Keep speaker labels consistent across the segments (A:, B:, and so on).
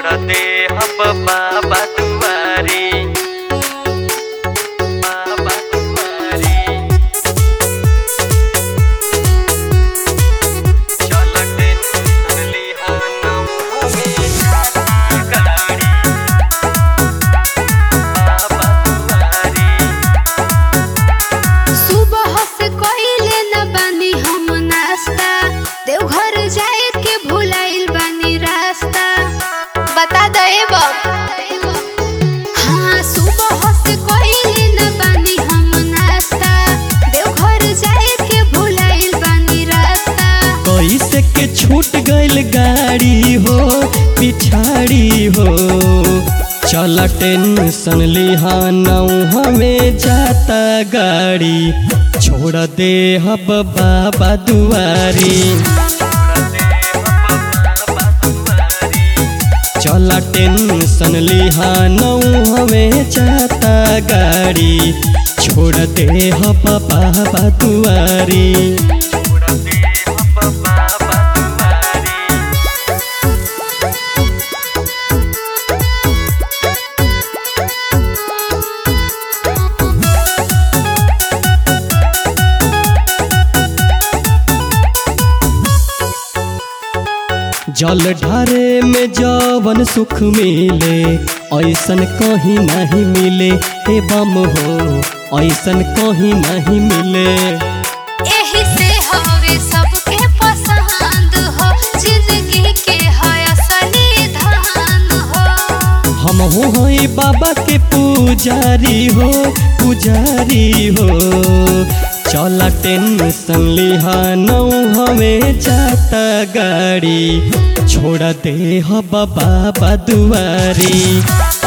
A: छोड़ दे हम बाबा दुआरी बाबा दुआरी चल टेंशन लिहाना हमें गाड़ी बाबा दुआरी
B: सुबह से कइले न बानी हम नाश्ता देवघर जाए के भुलाइल बानी रास्ता बता दे हाँ सुबह से कइले न बानी हम नाश्ता देवघर जाए के भुलाइल बानी रास्ता
C: कैसे के छूट गइल गाड़ी हो पिछाड़ी हो चल टेंशन लिहानौ हमें जाता गाड़ी छोड़ दे हब बाबा दुआरी चल टेंशन लिहानौ हमें जाता गाड़ी छोड़ दे हब बाबा दुआरी जल ढारे में जवन सुख मिले ऐसन कहीं नहीं मिले हे बम हो ऐसन कहीं नहीं मिले
B: एही से हवे सबके पसंद हो जिंदगी के है असली धन हो
C: हम हो हई बाबा के पुजारी हो पुजारी हो चला टेंशन लिहानौ हमें जाता गाड़ी छोड़ दे हो बाबा दुआरी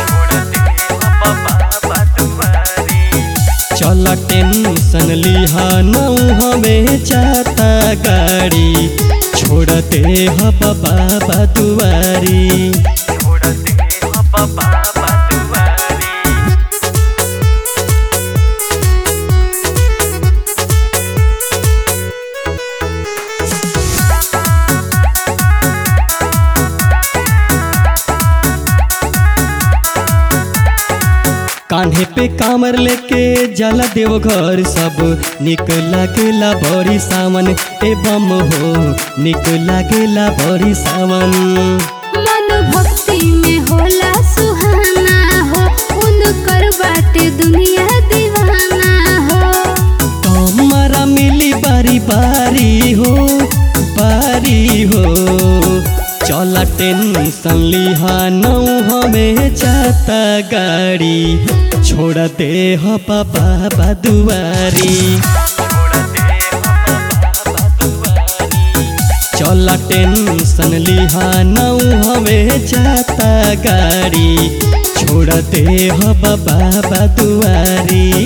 C: चल टेंशन लिहानौ हमें जाता गाड़ी छोड़ दे हो बाबा दुआरी कान्हे पे कामर लेके जला देव घर सब निक लागेला बड़ी सावन ए बम हो निक लागेला बड़ी सावन
B: मन भक्ति में होला सुहाना हो उनकर बाटे दुनिया दीवाना हो
C: हमारा मिली बारी बारी हो बारी हो चला टेंशन लिहानौ हमें जाता गाड़ी छोड़ दे हो बाबा दुआरी चला टेंशन लिहानौ हमें जाता गाड़ी छोड़ दे हो बाबा दुआरी